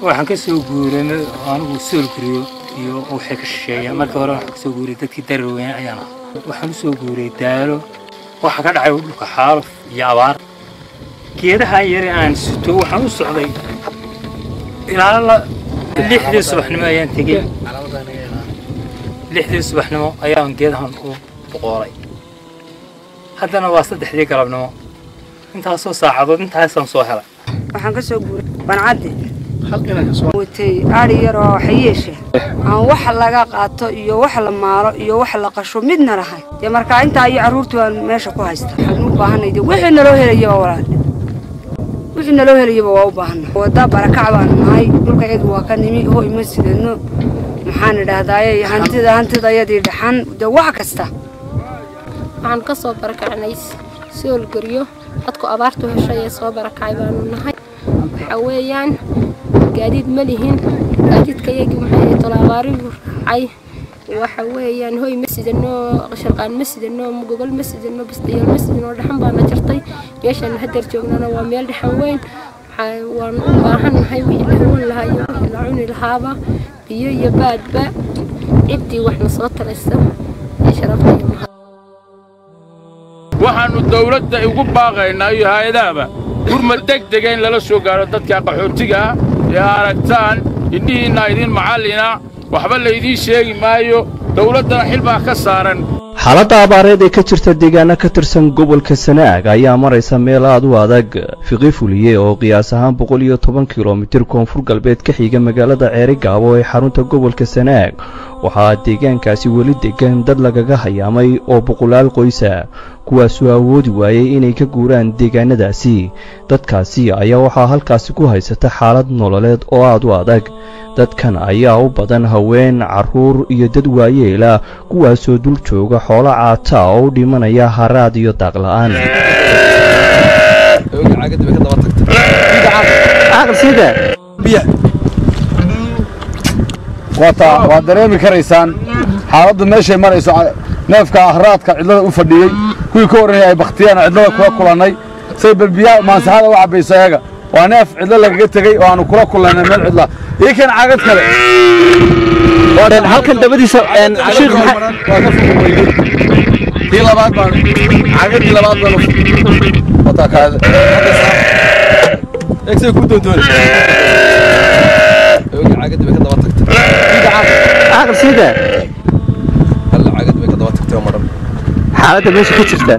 waxaan ka soo guuray anigu sool guriyo iyo waxay ka shisheeya markii hore waxaan ka soo guuray dadkii daraweyne ayaan ah waxaan u soo guuray daalo waxaa ka dhacay dhulka xaaluf iyo abaar geedahan yare aan sito waxaan u socday ilaa la lixdii subaxnimo ayaan tegey lixdii subaxnimo ayaan geedahan u boqoolay haddana waa saddexdii galabnimo intaasoo saacadood intaasaan soo helay waxaan ka soo guuray bancaddi watay adhi yar oo xayeesha aan wax laga qaato iyo wax la maalo iyo wax la qasho midna lahay dee markaa intaa iyo carruurtii baan meesha ku haysta waxaan u baahanay dee wixii naloo helayaba walaal wixii naloo helayaba waa u baahana wadda barakac baanu nahay dhulka iyadu waa ka nimi hoy ma sidano maxaan idhaahdaaye hantida hantidayadii dhaxan dee wax kasta waxaan ka soo barakacnay soolguryo dadku abaartu heshay ee soo barakacay baanu nahay waxa weeyaan gaadiid ma lihin gaadiidka iyagii maxay tolo abaarigu raacay waxa weeyaan hoy ma sidano sharqaan ma sidano gogol ma sidano bastayaal ma sidano dhaxan baana jirtay meeshaan hadeer joognana waa meel dhaxan weyn waan u baahannahay wixii la hawan lahaa iyo wixii la cuni lahaaba biyo iyo baadba ciddii waxna soo talaysa ee sharafta iyo mahad waxaannu dawladda ugu baaqaynaa iyo hay-adahaba gurmad degdega in lala soo gaadho dadka qaxootiga ah ee aragtaan indhihiinna idiin macallina waxba laydiin sheegi maayo dawladdana xil baa ka saaran xaaladda abaareed ee ka jirta deegaano ka tirsan gobolka sanaag ayaa maraysa meel aad u adag fiqi fuliye oo qiyaas ahaan boqol iyo toban kilomitir koonfur galbeed ka xiga magaalada ceerigaabo ee xarunta gobolka sanaag waxaa deegaankaasi weli degan dad lagaga hayaamay oo boqolaal qoysa kuwaasoo awoodi waayey inay ka guuraan deegaanadaasi dadkaasi ayaa waxaa halkaasi ku haysata xaalad nololeed oo aad u adag dadkan ayaa u badan haween carruur iyo dad waayeela kuwaasoo dul jooga xoolo caata oo u dhimanaya haraad iyo daaqla'aan waad dareemi karaysaan xaaladdu meeshay marayso neefka ahraadka cidlada u fadhiyey kuwii ka horreeyay ay bakhtiyaan cidlada kula kulannay say balbiyaa maansaxada u cabbayso eega waa neef cidlo lagaga tegey oo aanu kula kulannay meel cidla ii kan cagad kale halkan dabadiisa tii labaad baan cagadii labaad baan wataa kaada egsay ku doontoon cagadii bay ka daba tagtay halla cagadii bay ka daba tagtay oo maran xaaladda meesha ka jirta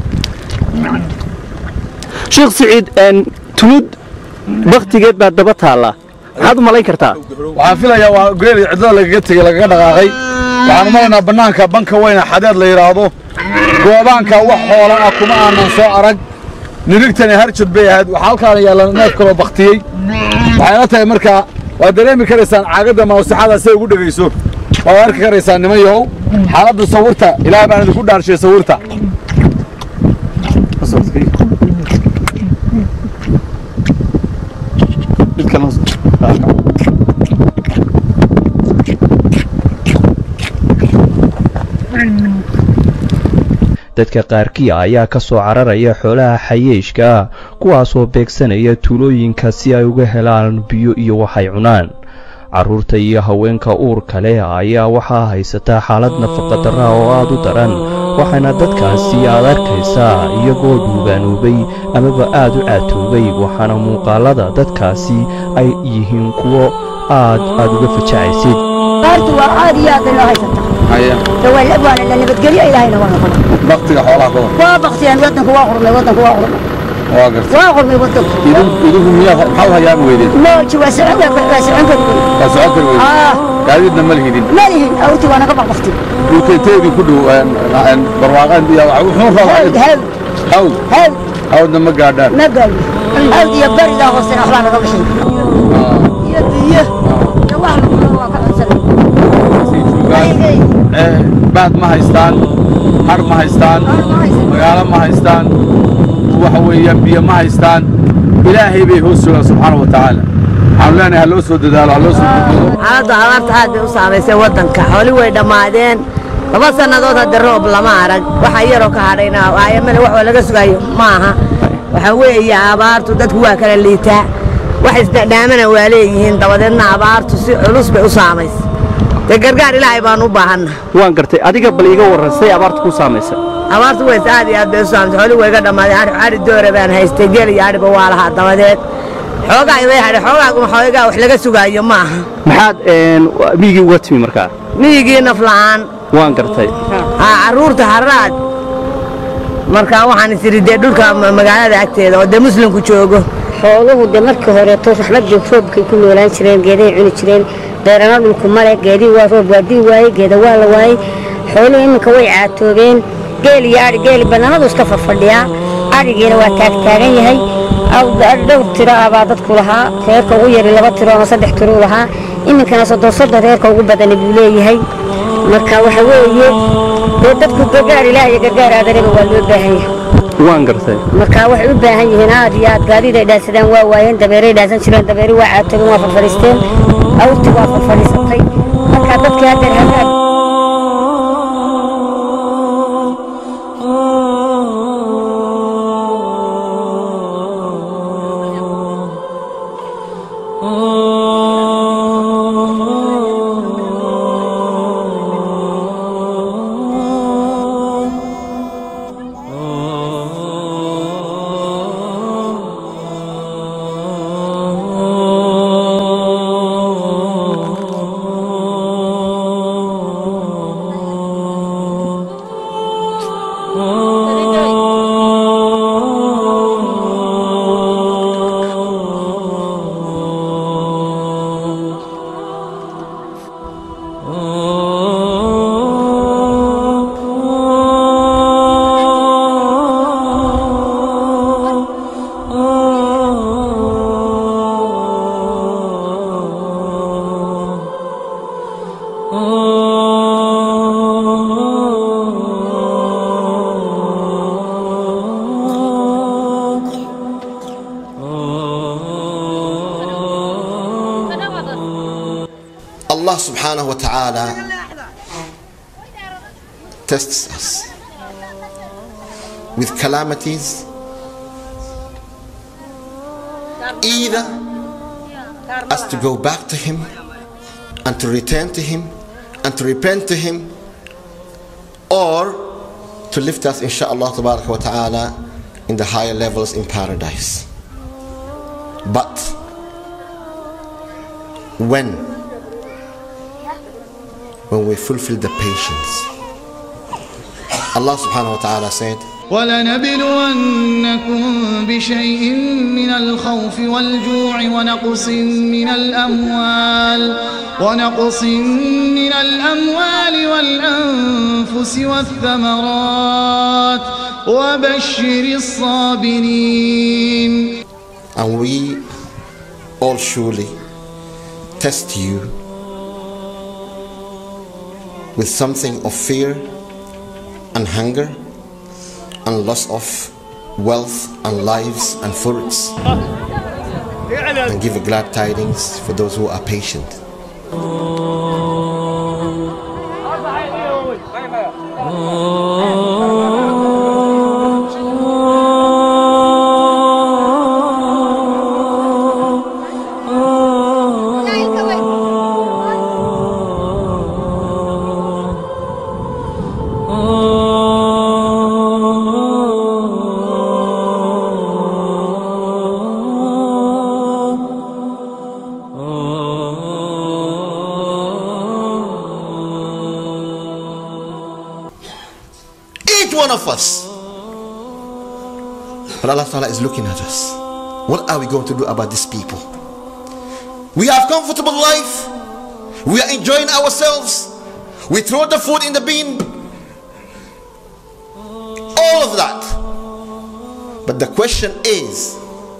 sheekh siciid tulud baktigeed baa daba taalla maxaad u malayn kartaa waxaan filayaa waa geel cidlada lagaga tegey lagaga dhaqaaqay waxaan umalaynaa bannaanka banka weyna xadeed la yidhaahdo goobaanka wax hoola ah kuma aanan soo arag nirigtani harjad bay ahayd waxaa halkaana yaalla neef kaloo baktiyey waxayna tahay markaa waad dareemi karaysaan caagadda mawsaxada say ugu dhegayso waad arki karaysaan niman yahow xaaladda sawirta ilaah baan idinku dhaarshay sawirta dadka qaarkii ayaa ka soo cararaya xoolaha xayeeshka ah kuwaasoo beegsanaya tuulooyinka si ay uga helaan biyo iyo waxay cunaan carruurta iyo haweenka uurka leh ayaa waxaa haysataa xaalad nafaqadarra oo aad u daran waxaana dadkaasi aad arkaysaa iyagoo dhuugaanoobay amaba aad u caatoobay waxaana muuqaalada dadkaasi ay yihiin kuwo aad aad uga fajacaysid baktiga xoolaha ka waa baktiyaan wadanku waa qurmay wadanku waa qurmay waa gartay waa qurmay wadanku idinku miyaa maxaa u hayaami weydeen mooji waa socon waa socon kari waa socon kari weydeen ah gaadiidna ma lihidin ma lihin awti waa naga baqbaqti dhulkeeteedii ku dhow barwaaqaan iyo wuxuu hawd rabaa hawd hawd hawd hawdna ma gaadhaan ma gaadhi hawd iyo baridaa hoosena waxbaa naga gashay iyo biyo iyo wax lagulo waa ka codsanay baad ma haystaan har ma haystaan magaalo ma haystaan waxa weeyaan biyo ma haystaan ilaahay bay hoos joogaan subxaana wa tacaala waxaanu leenahay ha loo soo dadaalo ha loo soo gudbiyo xaaladda abaarta aad bay u saamaysay waddanka xooli way dhammaadeen laba sannadood hadda roob lama arag waxa yaroo ka hadhayna aayamana wax laga sugayo ma aha waxa weeye abaartu dadku waa kala liitaa wax isdhadhaamana waa leeyihiin dabadeedna abaartu si culus bay u saamaysa dee gargaar ilaahay baan u baahanna waan gartay adiga bal iiga warran say abaarta ku saamaysa abaartu ways aad iyo aad bay u saamaysa xooli wayga dhammaaday ari ari doora baan haystay geel iyo adhiba waa lahaa dabadeed xoogaa iday hadhay xoogaa xoogaa wax laga sugaayo ma aha maxaad een, miyigii uga timi markaa miyigii naf la'aan waan gartay haa carruurta harraad markaa waxaan is idhi dee dhulka ma- magaalada agteeda oo dee muslimku joogo xooluhu de markii horeeto raxmadii roobkay ku noolaan jireen geedahay cuni jireen beerana dhulku male geedihii waa roob waa dii waaye geeda waa la waayey xooluhu iminka way caatoobeen geel iyo adhi geeli banaanadu iska farfadhiyaa adhigiina waa taagtaagan yahay aw- dhowr tiro ah baa dadku lahaa reerka ugu yari laba tiro ama saddex tiro u lahaa iminkana soddon soddon reerka ugu badani buu leeyahay marka waxa weeye dee dadku gargaar ilaah iyo gargaar aadanaba waa loo baahan yahay waan gartay marka waxay u baahan yihiin aad iyo aad gaadiid ay dhaansadaan waa waayeen dabeeray dhaansan jireen dabeeri waa caatageen waa farfadhiisteen awrti waa farfadhiisatay marka dadkii haddeer hagaag Allah subhanahu wa ta'ala tests us with calamities either us to go back to him and to return to him and to repent to him or to lift us inshallah tabarak wa ta'ala in the higher levels in paradise but when when we fulfill the patience Allah subhanahu wa ta'ala said ولنبلونكم بشيء من الخوف والجوع ونقص من الأموال ونقص من الأموال والأنفس والثمرات وبشر الصابرين and we all surely test you with something of fear and hunger and loss of wealth and lives and fruits and give glad tidings for those who are patient each one of us but Allah Ta'ala is looking at us what are we going to do about these people we have comfortable life we are enjoying ourselves we throw the food in the bin all of that but the question is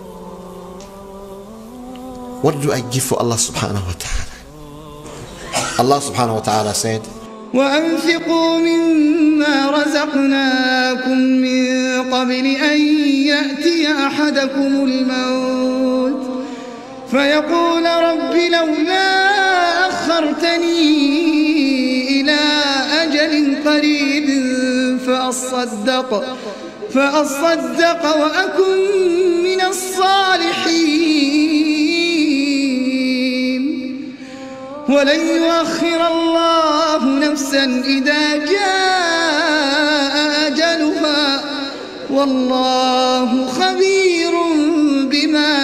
what do I give for Allah subhanahu wa ta'ala Allah subhanahu wa ta'ala said وأنفقوا مما رزقناكم من قبل أن يأتي أحدكم الموت فيقول رب لولا أخرتني إلى أجل قريب فأصدق فأصدق وأكن من الصالحين ولن يؤخر الله نفسا إذا جاء أجلها والله خبير بما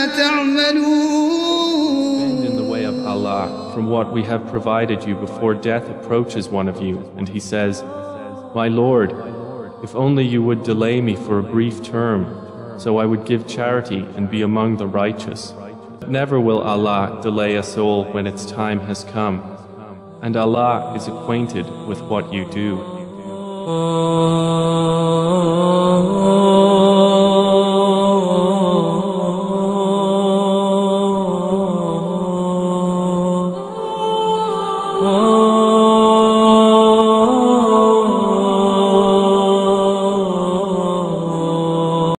تعملون in the way of Allah from what we have provided you before death approaches one of you, and he says, My Lord, if only you would delay me for a brief term, so I would give charity and be among the righteous. Never will Allah delay a soul when its time has come, and Allah is acquainted with what you do.